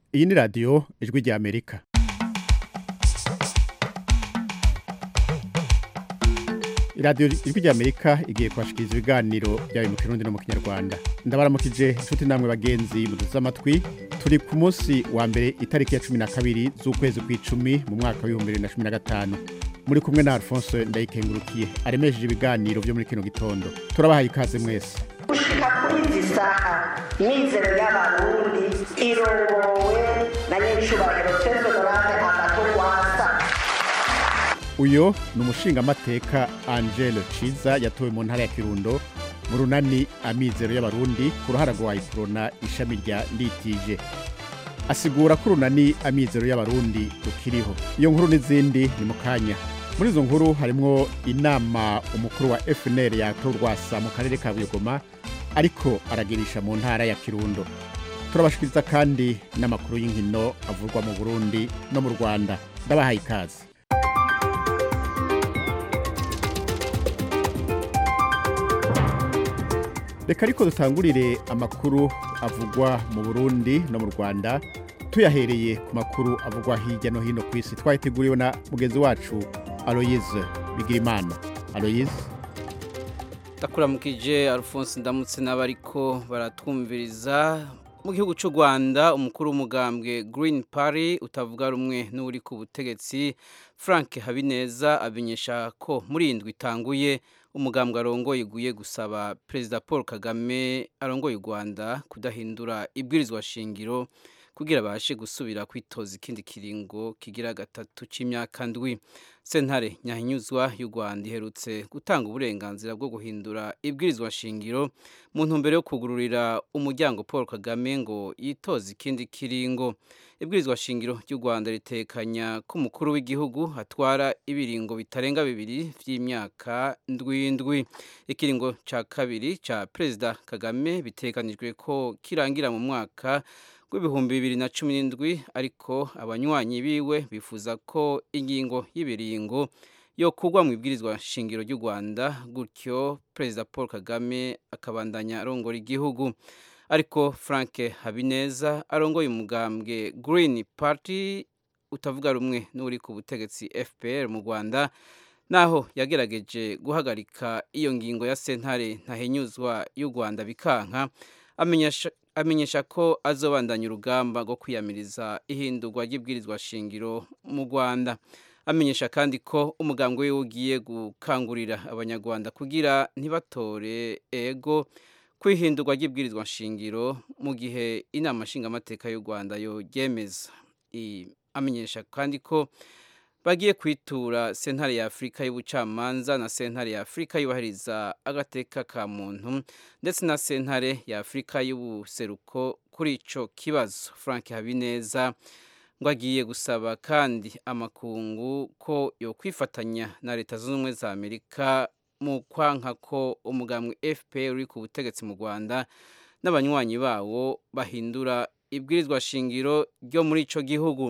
iyi ni radiyo ijwi rya amerika iradiyo ijwi rya amerika igiye kubashikiriza ibiganiro byawe mu kirundi no mu kinyarwanda ndabaramukije inshuti namwe bagenzi muduze amatwi turi ku munsi wa mbere itariki ya cumi na kabiri z'ukwezi kw'icumi mu mwaka w'ibihumbi bibiri na cumi na gatanu muri kumwe na alphonse ndayikengurukiye aremesheje ibiganiro byo muri kino gitondo turabahaye ikaze mwese gushika kuri izi saha mizero y'abarundi irongowe na nyiricubahiro tezo dorane agatogwasa uyo ni umushingamateka angele ciza yatowe mu ntara ya kirundo mu runani amizero y'abarundi ku ruhara rwa iprona ishami rya nditije asigura ko urunani amizero y'abarundi rukiriho iyo nkuru n'izindi ni mu kanya muri izo nkuru harimwo inama umukuru wa fnr yatorwasa mu karere ka buyogoma ariko aragirisha mu ntara ya kirundo turabashikiriza kandi n'amakuru y'inkino avurwa mu burundi no mu rwanda ndabahaye ikaze reka ariko dutangurire amakuru avugwa mu burundi no mu rwanda tuyahereye ku makuru avugwa hirya no hino ku isi twayiteguriwe na mugenzi wacu aloyize bigirimana aloyize ndakuramukije alphonse ndamutse n'abariko baratwumviriza mu gihugu cy'u rwanda umukuru w'umugambwe green party utavuga rumwe n'uri ku butegetsi frank habineza amenyesha ko muri iyi ndwi itanguye umugambwe arongoye iguye gusaba perezida paul kagame arongoye u rwanda kudahindura ibwirizwa shingiro kugira abashe gusubira kwitoza ikindi kiringo kigira gatatu cy'imyaka ndwi sentare nyahinyuzwa y'u rwanda iherutse gutanga uburenganzira bwo guhindura ibwirizwa shingiro mu ntumbero yo kugururira umuryango paul kagame ngo yitoze ikindi kiringo ibwirizwa shingiro ry'u rwanda ritekanya ko umukuru w'igihugu atwara ibiringo bitarenga bibiri by'imyaka ndwindwi ikiringo cya kabiri cya perezida kagame bitekanijwe ko kirangira mu mwaka w'ibihumbi bibiri na cumi n'indwi ariko abanywanyi biwe bifuza ko ingingo y'ibiringo yo kugwa mu ibwirizwa shingiro ry'u rwanda gutyo perezida paul kagame akabandanya arongora igihugu ariko frank habineza arongoye umugambwe green party utavuga rumwe n'uri ku butegetsi fpr mu rwanda naho yagerageje guhagarika iyo ngingo ya sentare ntahenyuzwa y'u rwanda bikanka amenyesha amenyesha ko azobandanya urugamba rwo kwiyamiriza ihindurwa ry'ibwirizwa shingiro mu rwanda amenyesha kandi ko umugambwe we ugiye gukangurira abanyarwanda kugira ntibatore ego ku ihindurwa ry'ibwirizwa shingiro mu gihe inama nshingamateka y'u rwanda yoryemeza amenyesha kandi ko bagiye kwitura sentare ya afurika y'ubucamanza na sentare ya afurika yubahiriza agateka ka muntu ndetse na sentare ya afurika y'ubuseruko kuri icyo kibazo frank habineza ngo agiye gusaba kandi amakungu ko yo kwifatanya na leta zunze ubumwe za amerika mu kwanka ko umugambwe fpr uri ku butegetsi mu rwanda n'abanywanyi bawo bahindura ibwirizwa shingiro ryo muri icyo gihugu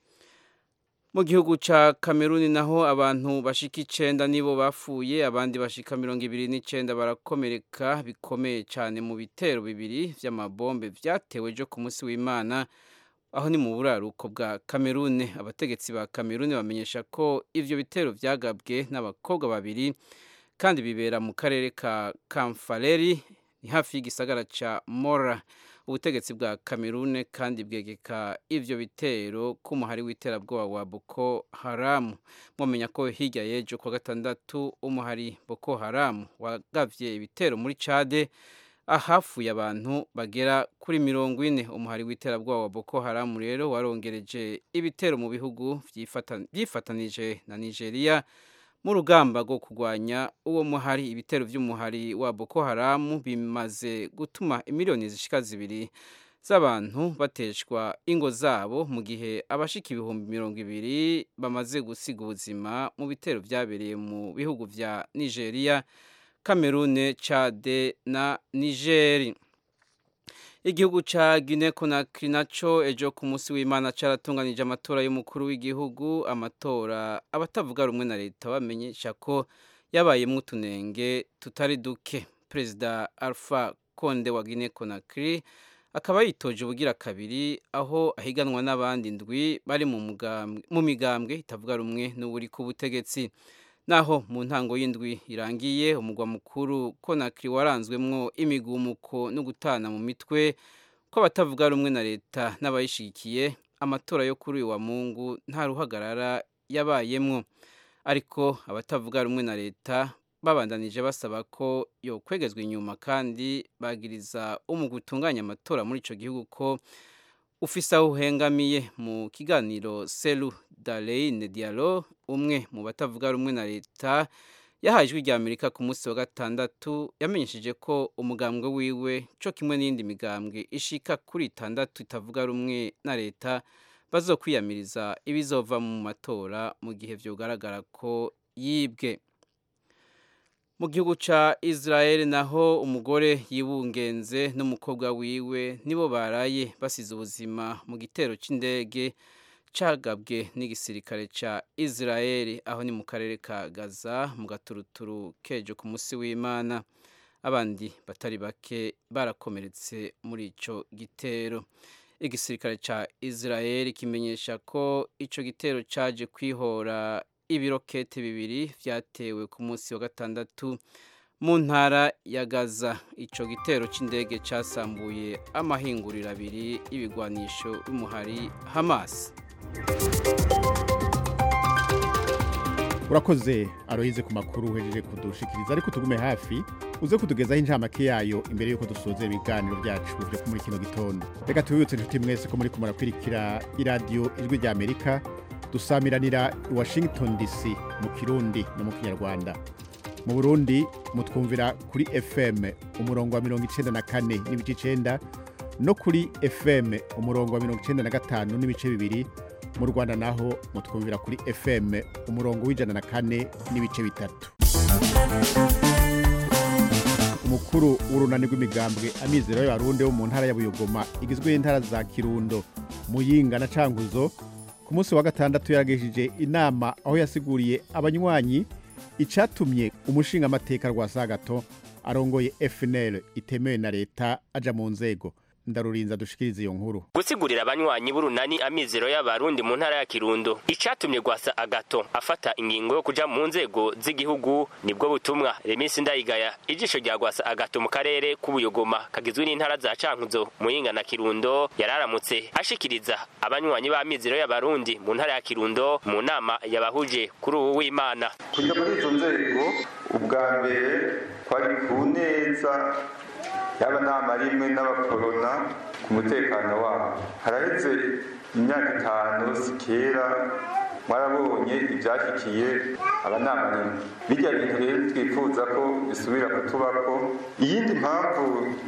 mu gihugu cya kameruni naho abantu bashika icenda nibo bapfuye abandi bashika mirongo ibiri n'icenda barakomereka bikomeye cyane mu bitero bibiri vy'amabombe vyatewe ejo ku munsi w'imana aho ni mu buraruko bwa kamerune abategetsi ba kamerune bamenyesha ko ivyo bitero vyagabwe n'abakobwa babiri kandi bibera mu karere ka kamfaleri ni hafi y'igisagara ca mora ubutegetsi bwa kamerune kandi bwegeka ivyo bitero k'umuhari w'iterabwoba wa boko haramu mwamenya ko hirya y'ejo kwa gatandatu umuhari boko haramu wagavye ibitero muri cade ahafuye abantu bagera kuri mirongo ine umuhari w'iterabwoba wa boko haramu rero warongereje ibitero mu bihugu vyifatanije na nigeria mu rugamba rwo kurwanya uwo muhari ibitero by'umuhari wa boko haramu bimaze gutuma imiliyoni zishika zibiri z'abantu bateshwa ingo zabo mu gihe abashika ibihumbi mirongo ibiri bamaze gusiga ubuzima mu bitero byabereye mu bihugu vya nigeria kamerune cade na nigeri igihugu ca Guinea Conakry naco ejo ku munsi w'Imana caratunganije amatora y'umukuru w'igihugu amatora abatavuga rumwe na leta bamenyesha ko yabayemwo utunenge tutari duke perezida Alpha Konde wa Guinea Conakry akaba yitoje ubugira kabiri aho ahiganwa n'abandi ndwi bari mu migambwe itavuga rumwe n'uburi ku butegetsi naho mu ntango y'indwi irangiye umugwa mukuru konakiri waranzwemwo imigumuko no gutana mu mitwe ko abatavuga rumwe na leta n'abayishigikiye amatora yo kuri uyu wa mungu nta ruhagarara yabayemwo ariko abatavuga rumwe na leta babandanije basaba ko yo kwegezwa inyuma kandi bagiriza umugwi utunganya amatora muri ico gihugu ko ufise aho uhengamiye mu kiganiro selu dareyine dialo umwe mu batavuga rumwe na leta yahaye ijwi rya amerika ku munsi wa gatandatu yamenyesheje ko umugambwe wiwe co kimwe n'iyindi migambwe ishika kuri itandatu itavuga rumwe na leta bazokwiyamiriza ibizova mu matora mu gihe vyogaragara ko yibwe mu gihugu ca Israel naho umugore yibungenze n'umukobwa wiwe nibo baraye basize ubuzima mu gitero c'indege cagabwe n'igisirikare ca Israel aho ni mu karere ka Gaza mu gaturuturu kejo ku musi w'Imana abandi batari bake barakomeretse muri ico gitero igisirikare ca Israel kimenyesha ko ico gitero caje kwihora ibirokete bibiri vyatewe ku munsi wa gatandatu mu ntara ya Gaza ico gitero c'indege casambuye amahinguriro abiri y'ibigwanisho y'umuhari Hamas urakoze aroyize ku makuru uhejeje kudushikiriza ariko tugume hafi uze kutugezaho incamake yayo imbere y'uko dusoza ibiganiro byacu byo muri kino gitondo reka tubibutse inshuti mwese ko muri kumurakwirikira iradiyo ijwi rya amerika dusamiranira i washington dc mu kirundi no mu kinyarwanda mu burundi mutwumvira kuri fm umurongo wa mirongo icenda na kane n'ibice icenda no kuri fm umurongo wa mirongo icenda na gatanu n'ibice bibiri mu rwanda naho mutwumvira kuri fm umurongo w'ijana na kane n'ibice bitatu umukuru w'urunani rw'imigambwe amizero y'abarundi wo mu ntara ya buyogoma igizwe n'intara za kirundo muyinga na canguzo ku munsi wa gatandatu yaragejeje inama aho yasiguriye abanywanyi icatumye umushingamateka rwa sagato arongoye FNL itemewe na leta aja mu nzego ndarurinza dushikiriza iyo nkuru gusigurira abanywanyi b'urunani amizero y'abarundi mu ntara ya kirundo icatumye gwasa agato afata ingingo yo kuja mu nzego z'igihugu nibwo butumwa remisi ndayigaya ijisho rya gwasa agato mu karere k'ubuyogoma kagizwe n'intara za cankuzo muyinga na kirundo yararamutse ashikiriza abanywanyi b'amizero y'abarundi mu ntara ya kirundo mu nama yabahuje kuri ubu w'imana kujya muri izo nzego ubwa mbere kwari ku neza yaba nama rimwe n'abakorona ku mutekano wabo haraheze imyaka itanu sikera mwarabonye ibyashyikiye abanama rimwe bijya bintu rero twifuza ko bisubira kutubako iyindi mpamvu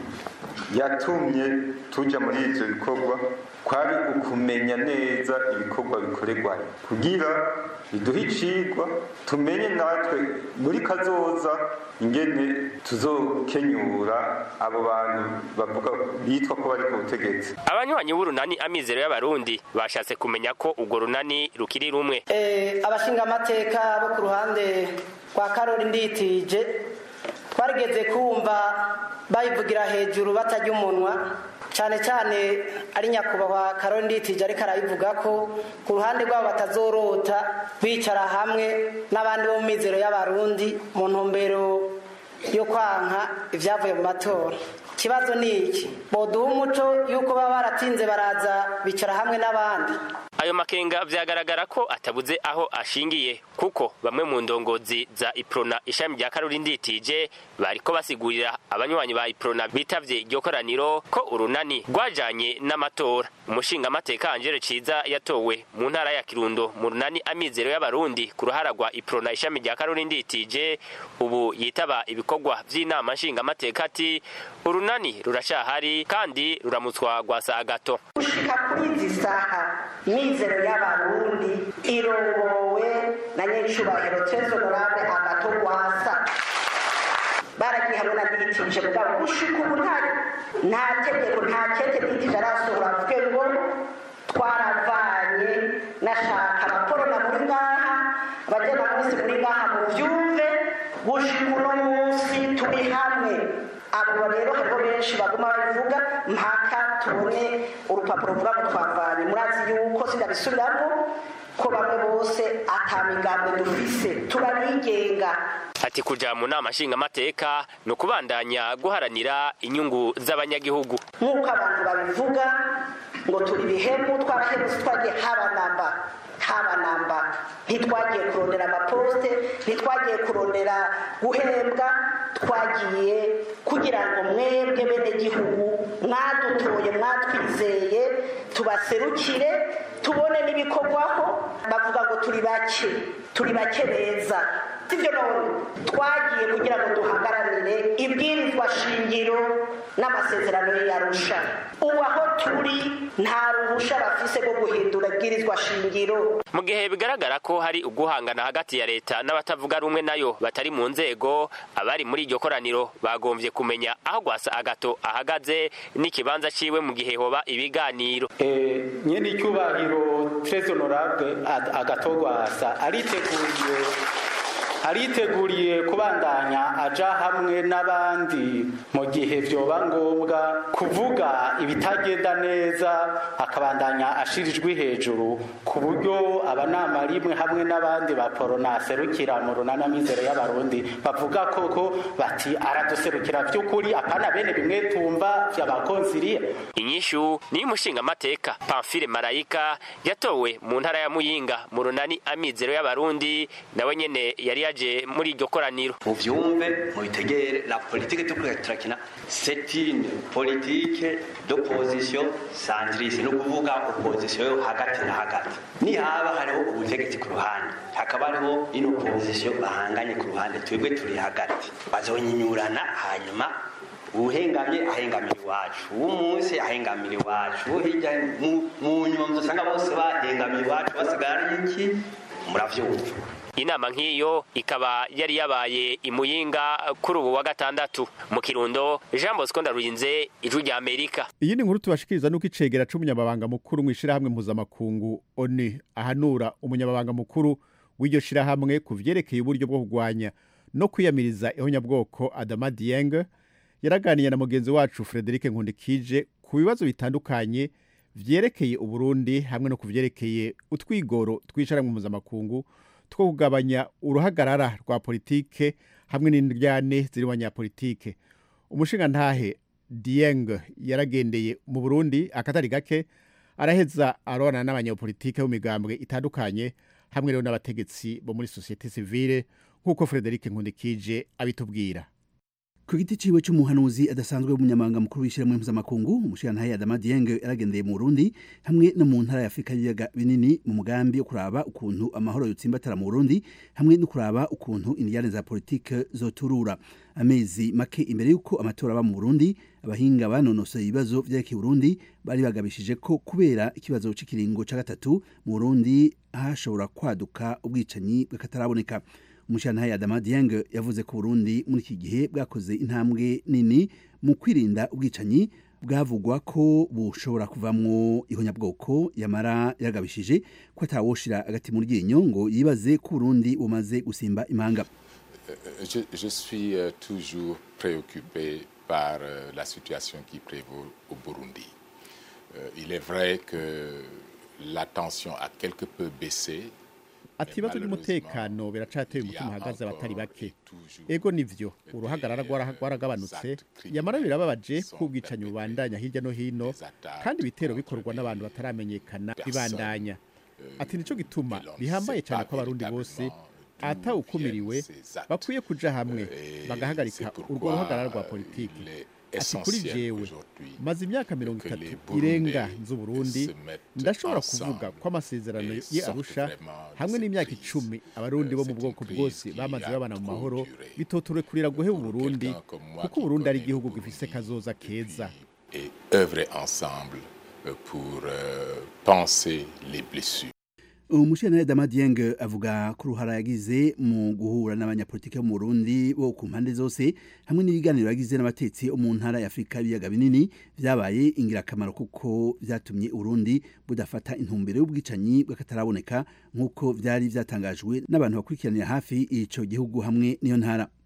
yatumye tujya muri ibyo bikorwa kwari ukumenya neza ibikorwa bikorerwayo kugira biduhe icigwa tumenye natwe muri kazoza ingene tuzokenyura abo bantu bavuga bitwa ko bari ku butegetsi abanywanyi b'urunani amizero y'abarundi bashatse kumenya ko urwo runani rukiri rumwe abashingamateka bo ku ruhande rwa karori nditije twarigeze kumva bayivugira hejuru batajya umunwa cyane cyane ari nyakubahwa karori nditije ariko arabivuga ko ku ruhande rwabo batazorota bicara hamwe n'abandi bo mu mizero y'abarundi mu ntumbero yo kwanka ibyavuye mu matora ikibazo ni iki boduha umuco y'uko baba baratinze baraza bicara hamwe n'abandi ayo makenga vyagaragara ko atabuze aho ashingiye kuko bamwe mu ndongozi za iprona ishami rya karori nditije bariko basigurira abanywanyi ba iprona bitavye iryo koraniro ko urunani rwajanye n'amatora umushingamateka angelo ciza yatowe mu ntara ya kirundo mu runani amizero y'abarundi ku ruhara rwa iprona ishami rya karori nditije ubu yitaba ibikorwa vy'inama nshingamateka ati urunani ruracahari kandi ruramutswa gwasa agato gushika kuri izi saha mizero y'abarundi irongowe na nyiricubahiro tezo honorable agato rwasa baragiye hamwe na ditije mugabo gushika ubu nta nta tegeko nta kete ditije arasohora avuge ngo twaravanye nashaka abakorona muri ngaha abajyana munsi muri ngaha mu byumve gushika uno munsi turi hamwe abo rero hariho benshi baguma babivuga mpaka tubone urupapuro ruvuga ngo twavanye murazi yuko sindabisubiramo ko bamwe bose atamigambo dufise turabigenga ati kuja mu nama nshingamateka ni ukubandanya guharanira inyungu z'abanyagihugu nk'uko abantu babivuga ngo turi bihemu twarahemutse twagiye haba namba haba namba ntitwagiye kurondera amaposite ntitwagiye kurondera guhembwa twagiye kugira ngo mwebwe bene gihugu mwadutoye mwatwizeye tubaserukire tubone n'ibikorwaho bavuga ngo turi bake turi bake beza sibyo none twagiye kugira ngo duhagararire ibwirizwa shingiro n'amasezerano yarusha ubu aho turi nta ruhusha bafise rwo guhindura ibwirizwa shingiro mu gihe bigaragara ko hari uguhangana hagati ya leta n'abatavuga rumwe nayo batari mu nzego abari muri iryo koraniro bagombye kumenya aho gwasa agato ahagaze n'ikibanza ciwe mu gihe hoba ibiganiro nyene icyubahiro tres honorable agatogwasa ariteguriye ariteguriye kubandanya aja hamwe n'abandi mu gihe vyoba ngombwa kuvuga ibitagenda neza akabandanya ashirijwe hejuru ku buryo abanama rimwe hamwe n'abandi baporona serukira mu runana mizero y'abarundi bavuga koko bati araduserukira vy'ukuri apana bene bimwe tumva vy'abakonsiliya inyishu niyo umushingamateka pamfile marayika yatowe mu ntara ya muyinga mu runani amizero y'abarundi nawe nyene yari yaje muri iryo koraniro muvyumve mubitegere la politique turiko turakina c'est une politique d'opposition centriste no kuvuga opposition yo hagati na hagati nihaba hariho ubutegetsi ku ruhande hakaba hariho ino opposition bahanganye ku ruhande twebwe turi hagati bazonyinyurana hanyuma uhengamye ahengamira iwacu uw'umunsi ahengamira iwacu uwo hirya mu nyuma muzosanga bose bahengamira iwacu basigara ari iki muravyumva inama nk'iyo ikaba yari yabaye imuyinga kuri ubu wa gatandatu mu kirundo jean bosco ndarurinze ijwi rya amerika iyi ni nkuru tubashikiriza nuko icegera c'umunyamabanga mukuru mw'ishirahamwe mpuzamakungu oni ahanura umunyamabanga mukuru w'iryo shirahamwe ku vyerekeye uburyo bwo kurwanya no kwiyamiriza ihonyabwoko adama dieng yaraganiye na mugenzi wacu frederic nkundikije ku bibazo bitandukanye vyerekeye uburundi hamwe no ku vyerekeye utwigoro tw'ishirahamwe mpuzamakungu two kugabanya uruhagarara rwa politike hamwe n'indyane ziri mu banyapolitike umushingantahe dieng yaragendeye mu burundi akatari gake araheza arona n'abanyapolitike b'imigambwe itandukanye hamwe rero n'abategetsi bo muri sosiyete sivile nk'uko frederic nkundikije abitubwira ku giti ciwe c'umuhanuzi adasanzwe w'umunyamabanga mukuru w'ishyirahamwe mpuzamakungu umushirantahe Adama Dieng yaragendeye mu Burundi hamwe no mu ntara ya Afrika y'ibiyaga binini mu mugambi wo kuraba ukuntu amahoro yotsimbatara mu Burundi hamwe no kuraba ukuntu indiyane za politike zoturura amezi make imbere y'uko amatora aba mu Burundi abahinga banonosoye ibibazo vyerekeye Burundi bari bagabishije ko kubera ikibazo c'ikiringo ca gatatu mu Burundi hashobora kwaduka ubwicanyi bw'akataraboneka umushyirantare Adama Dieng yavuze ko Burundi muri iki gihe bwakoze intambwe nini mu kwirinda ubwicanyi bwavugwa ko bushobora kuvamwo ihonyabwoko yamara yaragabishije ko atawoshira agati mu ryinyo ngo yibaze ko Burundi bumaze gusimba imanga je, je suis euh, toujours préoccupé par euh, la situation qui prévaut au Burundi. Euh, il est vrai que la tension a quelque peu baissé ati ibibazo by'umutekano biracateye umutima uhagaze abatari bake ego nivyo uruhagarara rwaragabanutse yamara birababaje ko ubwicanyi bubandanya hirya no hino kandi ibitero bikorwa n'abantu bataramenyekana bibandanya ati nico gituma bihambaye cyane ko abarundi bose atawukumiriwe bakwiye kuja hamwe bagahagarika urwo ruhagarara rwa politiki ati kuri jewe maze imyaka mirongo itatu irenga nzu Burundi ndashobora kuvuga ko amasezerano ye arusha hamwe n'imyaka icumi abarundi bo mu bwoko bwose bamaze babana mu mahoro bitoture kurira guheba Burundi kuko Burundi ari igihugu gifise kazoza keza et œuvrer ensemble pour euh, penser les blessures umushyirantare Dama Dieng avuga ko uruhara yagize mu guhura n'abanyapolitike bo mu Burundi bo ku mpande zose hamwe n'ibiganiro yagize n'abatetsi bo mu ntara ya Afurika y'ibiyaga binini vyabaye ingirakamaro kuko vyatumye Burundi budafata intumbero y'ubwicanyi bw'akataraboneka nk'uko vyari vyatangajwe n'abantu bakurikiranira hafi ico gihugu hamwe n'iyo ntara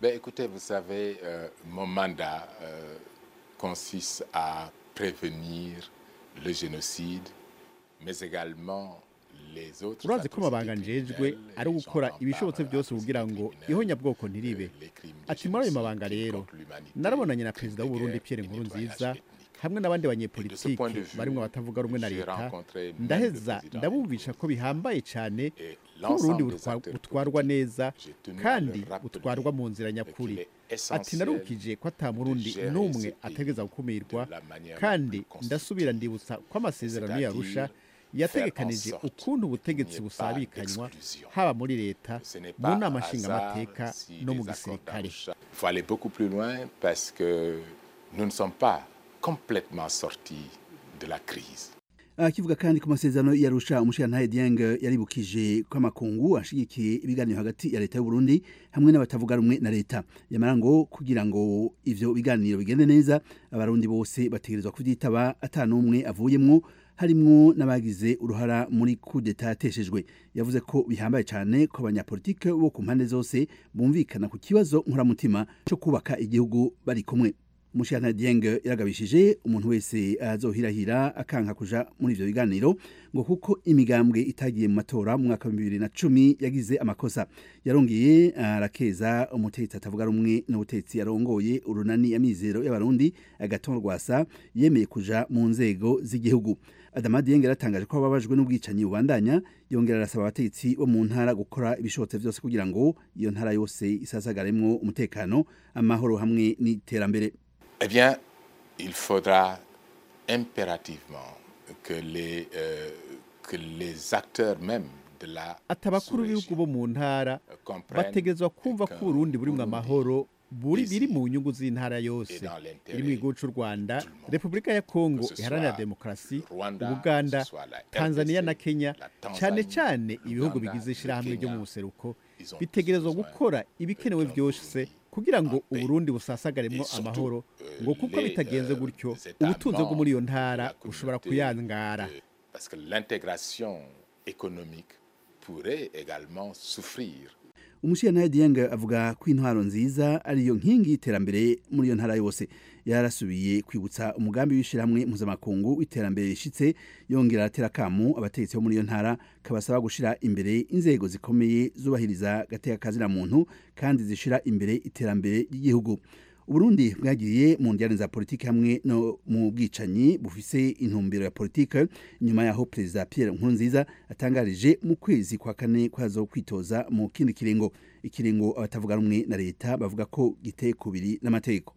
Ben, écoutez, vous savez, euh, mon mandat euh, consiste à prévenir le génocide, mais également les autres urazi ko amabanga njejwe ari ugukora ibishobotse byose kugira ngo ihonyabwoko ntiribe ati muri ayo mabanga rero narabonanye na perezida w'uburundi pierre nkurunziza hamwe n'abandi banyepolitike barimo abatavuga rumwe na leta ndaheza ndabumvisha ko bihambaye cyane ko uburundi butwa- butwarwa neza kandi butwarwa mu nzira nyakuri ati narukije ko ata murundi n'umwe ategereza gukumirwa kandi ndasubira ndibutsa ko amasezerano yarusha yategekanije ukuntu ubutegetsi busabikanywa haba muri leta mu nama nshingamateka no mu gisirikare Il faut aller beaucoup plus loin parce que nous ne sommes pas complètement sortis de la crise. akivuga kandi ku masezerano yarusha umushirantahe Dieng yaribukije ko amakungu ashigikiye ibiganiro hagati ya leta y'u Burundi hamwe n'abatavuga rumwe na leta yamara ngo kugira ngo ivyo biganiro bigende neza abarundi bose bategerezwa kuvyitaba ata n'umwe avuyemwo harimwo n'abagize uruhara muri kudeta yateshejwe yavuze ko bihambaye cyane ko abanyapolitike bo ku mpande zose bumvikana ku kibazo nkuramutima cyo kubaka igihugu bari kumwe Mushana Dieng yaragabishije umuntu wese azohirahira akanka kuja muri ivyo biganiro ngo kuko imigambwe itagiye mu matora mu mwaka wa 2010 yagize amakosa yarongeye arakeza umutetsi atavuga rumwe n'ubutetsi yarongoye urunani amizero y'abarundi agaton rwasa yemeye kuja mu nzego z'igihugu Adama Dieng yaratangaje ko babajwe n'ubwicanyi bubandanya yongera arasaba abategetsi bo mu ntara gukora ibishobotse byose kugira ngo iyo ntara yose isasagaremwo umutekano amahoro hamwe n'iterambere Eh bien, il faudra impérativement que les, euh, que les acteurs même de la ati abakuru b'ibihugu bo mu ntara comprennent bategerezwa kumva ko uburundi burimwo Burundi amahoro buri ici biri mu nyungu z'intara et yose dans iri mu l'intérêt gihugu c'u rwanda tout le monde. repubulika ya kongo Que ce iharanira soit demokarasi Rwanda, ubuganda que ce soit la tanzania RDC, na kenya la cyane Tanzanie, cyane ibihugu Uganda, bigize le ishyirahamwe ryo Kenya, mu buseruko ils ont bitegerezwa besoin gukora ibikenewe d'un byose Burundi kugira ngo en paix. uburundi busasagaremwo Et surtout, amahoro euh, ngo kuko les, bitagenze euh, gutyo les États ubutunzi bwo muri iyo membres de ntara la bushobora communauté, kuyangara euh, parce que l'intégration économique pourrait également souffrir umushyirantare Dieng avuga ko intwaro nziza ariyo nkingi y'iterambere muri iyo ntara yose yarasubiye kwibutsa umugambi w'ishyirahamwe mpuzamakungu w'iterambere rishitse yongera aratera akamu abategetsi bo muri iyo ntara kabasaba gushyira imbere inzego zikomeye zubahiriza gateka muntu kandi zishyira imbere iterambere ry'igihugu uburundi bwagiye mu njyane za politiki hamwe no mu bwicanyi bufise intumbero ya politiki nyuma yaho perezida pierre nkurunziza atangarije mu kwezi kwa kane kwazo kwitoza mu kindi kiringo ikiringo abatavuga rumwe na leta bavuga ko giteye kubiri n'amategeko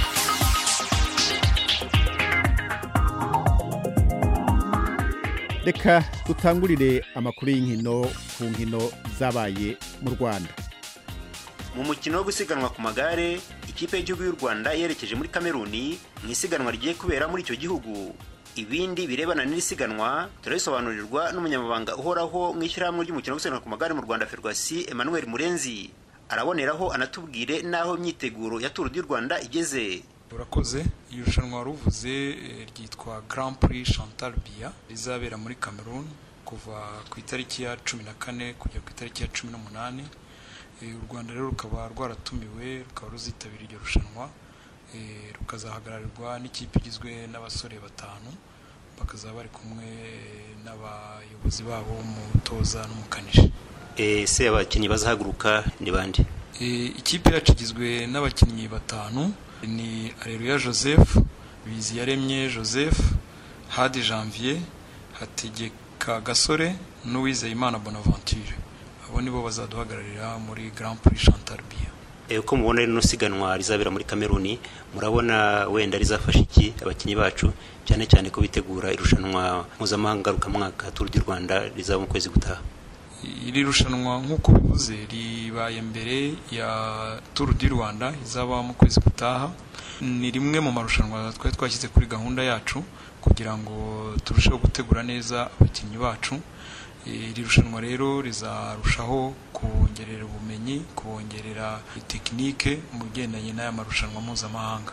reka dutangurire amakuru y'inkino ku nkino zabaye mu rwanda mu mukino wo gusiganwa ku magare ikipe y'igihugu y'u rwanda yerekeje muri kameruni mu isiganwa rigiye kubera muri icyo gihugu ibindi birebana n'iri siganwa turabisobanurirwa n'umunyamabanga uhoraho mu ishyirahamwe ry'umukino wo gusiganwa ku magare mu rwanda ferwasi emmanuel murenzi araboneraho anatubwire n'aho imyiteguro ya turu du rwanda igeze urakoze iri rushanwa wari uvuze eh, ryitwa grand prix chantal biya rizabera muri cameroon kuva ku itariki ya cumi na kane kujya ku itariki ya cumi n'umunani Eh, u rwanda rero rukaba rwaratumiwe rukaba ruzitabira iryo rushanwa eh, rukazahagararirwa n'ikipe igizwe n'abasore batanu bakazaba bari kumwe eh, n'abayobozi babo umutoza n'umukanishi ese abakinnyi bazahaguruka ni bande Eh, ikipe yacu igizwe n'abakinnyi batanu ni areruya joseph biziyaremye joseph hadi janvier hategeka gasore n'uwizeyimana bonaventure abo nibo bazaduhagararira muri grand prix chantal biya Eh, uko mubona rino siganwa rizabera muri kameruni murabona wenda rizafasha iki abakinnyi bacu cyane cyane ko bitegura irushanwa mpuzamahanga ngarukamwaka turu du rwanda rizaba mu kwezi gutaha iri rushanwa nk'uko bivuze ribaye mbere ya turu du rwanda izaba mu kwezi gutaha ni rimwe mu marushanwa twari twashyize kuri gahunda yacu kugira ngo turusheho gutegura neza abakinnyi bacu iri rushanwa rero rizarushaho kubongerera ubumenyi kubongerera tekinike mu bigendanye n'aya marushanwa mpuzamahanga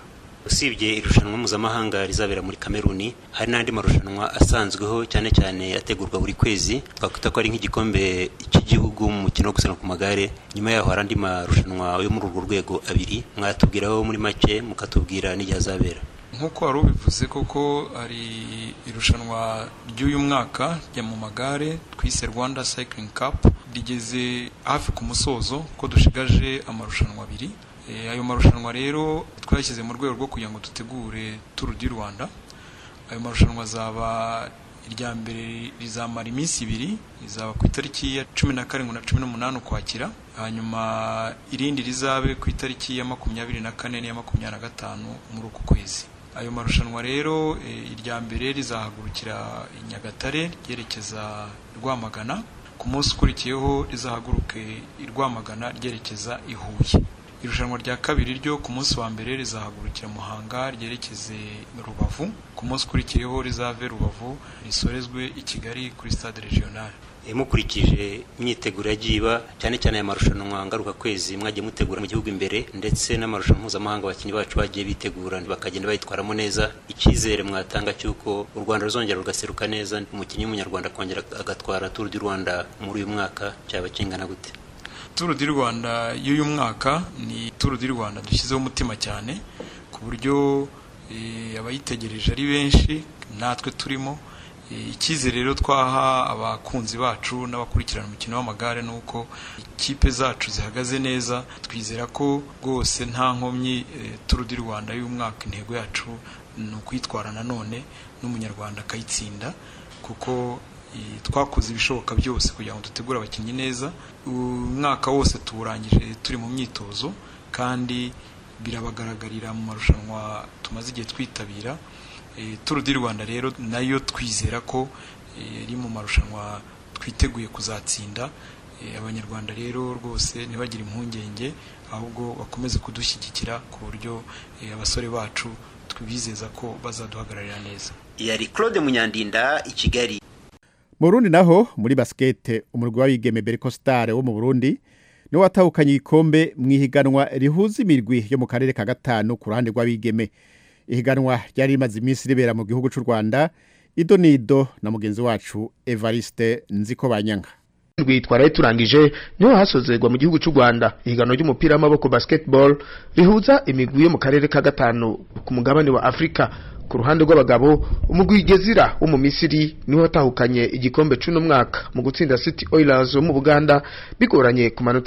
usibye irushanwa mpuzamahanga rizabera muri kameruni hari n'andi marushanwa asanzweho cyane cyane ategurwa buri kwezi twakwita ko ari nk'igikombe cy'igihugu mu mukino wo gusiganwa ku magare nyuma yaho hari andi marushanwa yo muri urwo rwego abiri mwatubwiraho muri make mukatubwira n'igihe azabera nk'uko wari ubivuze koko hari irushanwa ry'uyu mwaka rya mu magare twise rwanda cycling cup rigeze hafi ku musozo ko dushigaje amarushanwa abiri ayo marushanwa rero twayashyize mu rwego rwo kugira ngo dutegure turu di rwanda ayo marushanwa azaba irya mbere rizamara iminsi ibiri rizaba ku itariki ya cumi na karindwi na cumi n'umunani ukwakira hanyuma irindi rizabe ku itariki ya makumyabiri na kane n'iya makumyabiri na gatanu muri uku kwezi ayo marushanwa rero irya mbere rizahagurukira i nyagatare ryerekeza rwamagana ku munsi ukurikiyeho rizahaguruke i rwamagana ryerekeza i huye irushanwa rya kabiri ryo ku munsi wa mbere rizahagurukira muhanga ryerekeze rubavu ku munsi ukurikiyeho rizave rubavu risorezwe i kigali kuri stade regionale mukurikije imyiteguro yagiye iba cyane cyane aya marushanwa ngarukakwezi mwagiye mutegura mu gihugu imbere ndetse n'amarushanwa mpuzamahanga abakinnyi bacu bagiye bitegura bakagenda bayitwaramo neza icyizere mwatanga cy'uko u rwanda ruzongera rugaseruka neza umukinnyi w'umunyarwanda akongera agatwara turu di rwanda muri uyu mwaka cyaba kingana gute turu di rwanda y'uyu mwaka ni turu di rwanda dushyizeho umutima cyane ku buryo abayitegereje ari benshi natwe turimo icyizere rero twaha abakunzi bacu n'abakurikirana umukino w'amagare ni uko ikipe zacu zihagaze neza twizera ko rwose nta nkomyi turu di rwanda y'umwaka intego yacu ni ukwitwara nanone n'umunyarwanda akayitsinda kuko twakoze ibishoboka byose kugira ngo dutegure abakinnyi neza umwaka wose tuwurangije turi mu myitozo kandi birabagaragarira mu marushanwa tumaze igihe twitabira turu di rwanda rero nayo twizera ko iri mu marushanwa twiteguye kuzatsinda abanyarwanda rero rwose ntibagire impungenge ahubwo bakomeze kudushyigikira ku buryo abasore bacu twibizeza ko bazaduhagararira neza yari claude munyandinda i kigali mu Burundi naho muri basikete umurwi w'abigeme Berco Star wo mu Burundi niwe watahukanye igikombe mu ihiganwa rihuza imirwi yo mu karere ka gatanu ku ruhande rw'abigeme ihiganwa ryari rimaze iminsi ribera mu gihugu cy'u Rwanda ido nido na mugenzi wacu Evariste Nziko Banyanga twaraye turangije niho hasozerwa mu gihugu cy'u Rwanda ihiganwa ry'umupira w'amaboko basketball rihuza imigwi yo mu karere ka gatanu ku mugabane wa Afrika ku ruhande rw'abagabo umugwi Gezira wo mu Misiri niho watahukanye igikombe cy'uno mwaka mu gutsinda City Oilers wo mu Buganda bigoranye ku manota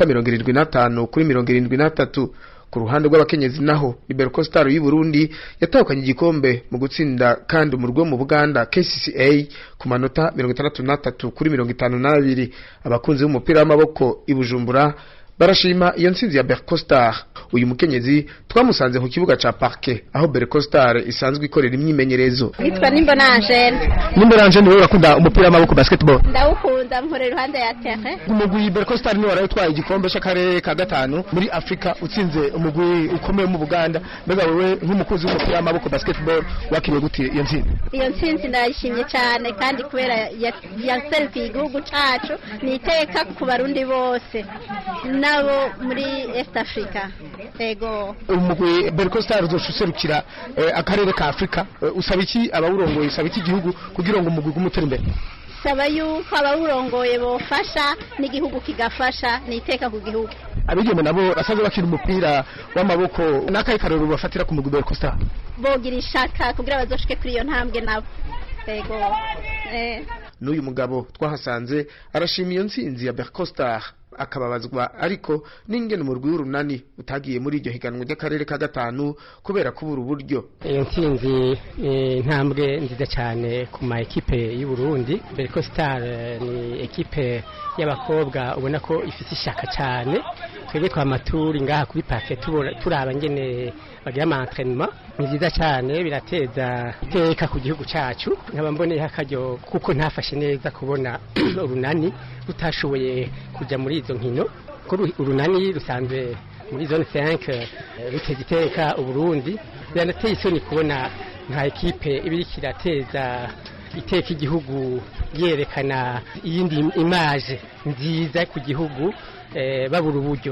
75 kuri 73 ku ruhande rw'abakenyezi naho Liberco Star y'u Burundi yatahukanye igikombe mu gutsinda kandi umurwi wo mu Buganda KCCA ku manota 63 kuri 52 abakunzi b'umupira w'amaboko i Bujumbura barashima iyo nsinzi ya Berco Star uyu mukenyezi twamusanze ku kibuga ca Parke aho Berco Star isanzwe ikorera imyimenyerezo Nitwa Nimbona Angel Nimbona Angel niwe urakunda umupira w'amaboko basketball ndawukunda mpore iruhande ya terre umugwi Berco Star niwe warayitwaye igikombe c'akarere ka gatanu muri Afrika utsinze umugwi ukomeye mu Buganda mbega wewe nk'umukozi w'umupira w'amaboko basketball wakiriye gute iyo nsinzi iyo nsinzi ndayishimye cyane kandi kubera yaserukiye igihugu cacu ni iteka ku barundi bose nabo muri East Africa ego umugwi Berco Star uzoserukira akarere ka Afrika usaba iki abawurongoye usaba iki igihugu kugira ngo umugwi gumutera imbere saba yuko abawurongoye bofasha n'igihugu kigafasha ni iteka ku gihugu abigeme nabo basanzwe bakina umupira w'amaboko n'akahe karero bafatira ku mugwi Berco Star bogira ishaka kugira bazoshike kuri iyo ntambwe nabo ego eh n'uyu mugabo twahasanze arashima iyo nsinzi ya Berco Star akababazwa ariko n'ingene umurwi w'urunani utagiye muri iryo higanwa ry'akarere ka gatanu kubera kubura uburyo iyo ntsinzi intambwe nziza cyane ku ma ekipe y'u Burundi Berco Star ni ekipe y'abakobwa ubona ko ifite ishaka cyane twebwe twamaturi ngaha kuri parke turaba ngene bagira ama entraînement ni byiza cyane birateza iteka ku gihugu cyacu nkaba mboneye akaryo kuko ntafashe neza kubona urunani rutashoboye kujya muri izo nkino ko urunani rusanzwe muri zone 5 ruteza iteka uburundi biranateye isoni kubona nka ekipe ibiri kirateza iteka igihugu yerekana iyindi imaje nziza ku gihugu babura uburyo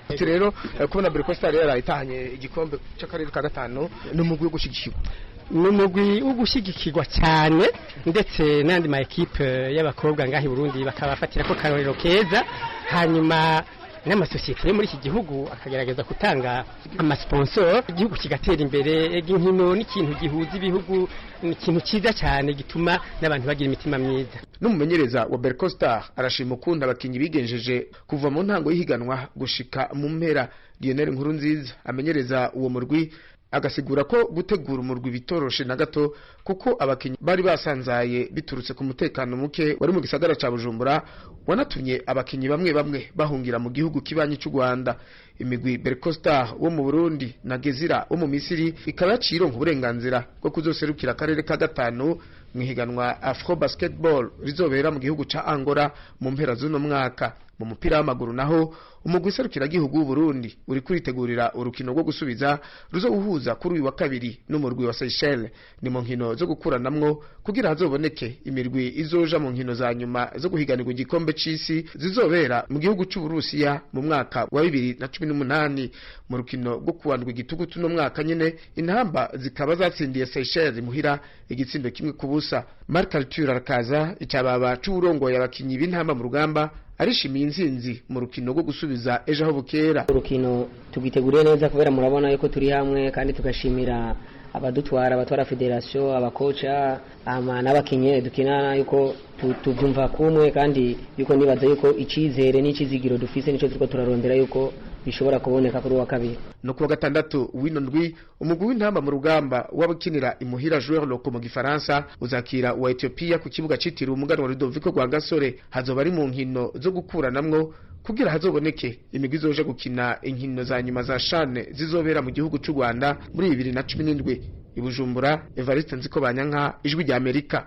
ati rero eh, kubona Berco Star yarayitahanye igikombe cy'akarere ka gatanu ni umugwi wo gushigikirwa ni umugwi wo gushyigikirwa cyane ndetse n'andi ma ekipe y'abakobwa ngaha i burundi bakabafatira ko karorero keza hanyuma n'amasosiyete yo muri iki gihugu akagerageza gutanga amasponsor igihugu kigatera imbere ega inkino n'ikintu gihuza ibihugu ni ikintu cyiza cyane gituma n'abantu bagira imitima myiza n'umumenyereza wa Berco Star arashima ukuntu abakinyi bigenjeje kuva mu ntango y'ihiganwa gushika mu mpera Lionel Nkurunziza amenyereza uwo murwi agasigura ko gutegura umurwi bitoroshe na gato kuko abakinyi bari basanzaye biturutse ku mutekano muke wari mu gisagara ca Bujumbura wanatumye abakinyi bamwe bamwe bahungira mu gihugu kibanyi cy'u Rwanda imigwi Berco Star wo mu Burundi na Gezira wo mu Misiri ikaba yaciye ironka uburenganzira bwo kuzoserukira akarere ka gatanu mu ihiganwa Afro Basketball rizobera mu gihugu ca Angola mu mpera z'uno mwaka mu mupira w'amaguru naho umugwi serukiragihugu w'uburundi uri kuritegurira urukino rwo gusubiza ruzowuhuza kuri uyu wa kabiri n'umurwi wa Seychelles ni mu nkino zo gukuranamwo kugira hazoboneke imirwi izoja mu nkino za nyuma zo guhiganirwa igikombe c'isi zizobera mu gihugu c'uburusiya mu mwaka wa bibiri na cumi n'umunani mu rukino rwo kuwandwa igitugutu no mwaka nyene intamba zikaba zatsindiye Seychelles muhira igitsindo kimwe ku busa Marc Arthur arakaza icababa c'uburongoye abakinyi b'intamba mu rugamba arishimiye intsinzi mu rukino rwo gusubiza ejo aho bukera urukino tugiteguriye neza kubera murabona yuko turi hamwe kandi tugashimira abadutwara abatwara federasiyo abakoca ama n'abakinnyi dukina yuko tu- tubyumva kumwe kandi yuko nibaza yuko icyizere n'icyizigiro dufise nicyo turiko turarondera yuko bishobora kuboneka kuri uwa kabiri no kuwa gatandatu w'ino ndwi umugwi w'intamba mu rugamba w'abakinira imuhira joueur loko mu gifaransa uzakira uwa Ethiopia ku kibuga citiriwe umuganwa Rudoviko rwa Gasore hazoba ari mu nkino zo gukuranamwo kugira hazoboneke imigwi izoja gukina inkino za nyuma za shane zizobera mu gihugu c'u Rwanda muri bibiri na cumi n'indwi i Bujumbura Evariste Nziko Banyanka ijwi rya Amerika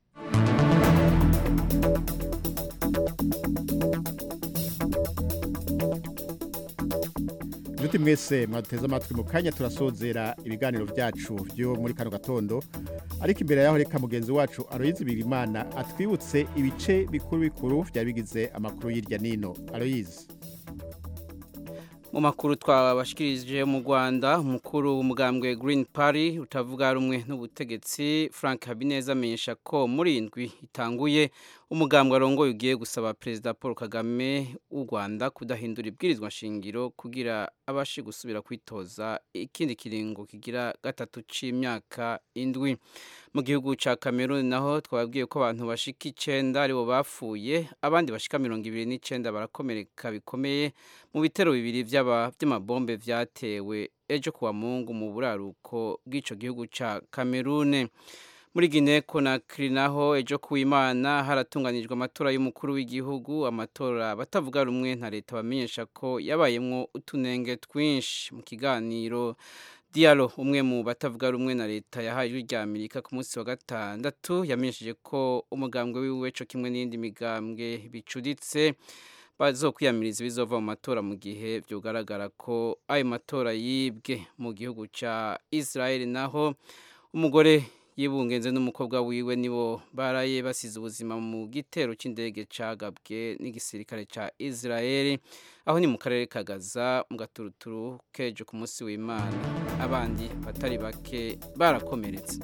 inshuti mwese mwaduteze amatwi mu kanya turasozera ibiganiro byacu byo muri kano gatondo ariko imbere yaho reka mugenzi wacu aroyizi birimana atwibutse ibice bikuru bikuru byari bigize amakuru y'irya nino aroyizi mu makuru twabashikirije mu Rwanda umukuru w'umugambwe Green Party utavuga rumwe n'ubutegetsi Frank Habineza amenyesha ko muri indwi itanguye umugambwe arongoye ugiye gusaba Perezida Paul Kagame w'u Rwanda kudahindura ibwirizwa shingiro kugira abashe gusubira kwitoza ikindi kiringo kigira gatatu c'imyaka indwi mu gihugu ca Cameroon naho twababwiye ko abantu bashika icenda aribo bapfuye abandi bashika mirongo ibiri n'icenda barakomereka bikomeye mu bitero bibiri vy'aba vy'amabombe vyatewe ejo kuwa mungu mu buraruko bw'ico gihugu ca Cameroon muri Guinea Conakry naho ejo kuwimana haratunganijwe amatora y'umukuru w'igihugu amatora batavuga rumwe nta leta bamenyesha ko yabayemwo utunenge twinshi mu kiganiro Diallo umwe mu batavuga rumwe na leta yahaye ijwi rya Amerika ku munsi wa gatandatu yamenyesheje ko umugambwe wiwe co kimwe n'indi migambwe bicuditse bazokwiyamiriza bizova mu matora mu gihe byogaragara ko ayo matora yibwe mu gihugu ca Israel naho umugore yibungenze n'umukobwa wiwe nibo baraye basize ubuzima mu gitero c'indege cagabwe n'igisirikare ca Israel aho ni mu karere ka Gaza mu gaturuturu kejo ku munsi w'Imana abandi batari bake barakomeretse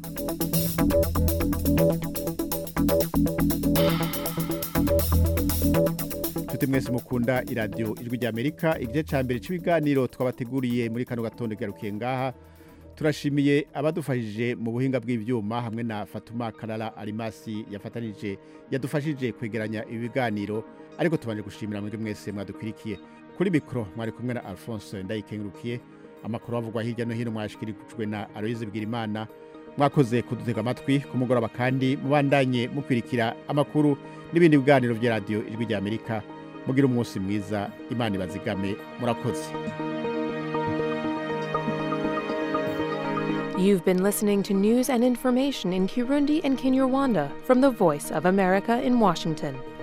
inshuti mwese mukunda iradiyo ijwi rya amerika igice cya mbere cy'ibiganiro twabateguriye muri kano gatondo garukiye ngaha turashimiye abadufashije mu buhinga bw'ibyuma hamwe na fatuma karara arimasi yafatanije yadufashije kwegeranya ibi biganiro ariko tubanje gushimira mwebwe mwese mwadukurikiye kuri mikoro mwari kumwe na alphonse ndayikengurukiye amakuru avugwa hirya no hino mwashikirijwe na aloyize bwirimana mwakoze kudutega amatwi ku mugoroba kandi mubandanye mukwirikira amakuru n'ibindi biganiro bya radiyo ijwi rya amerika mugira umunsi mwiza imana ibazigame murakoze You've been listening to news and information in Kirundi and Kinyarwanda from the Voice of America in Washington.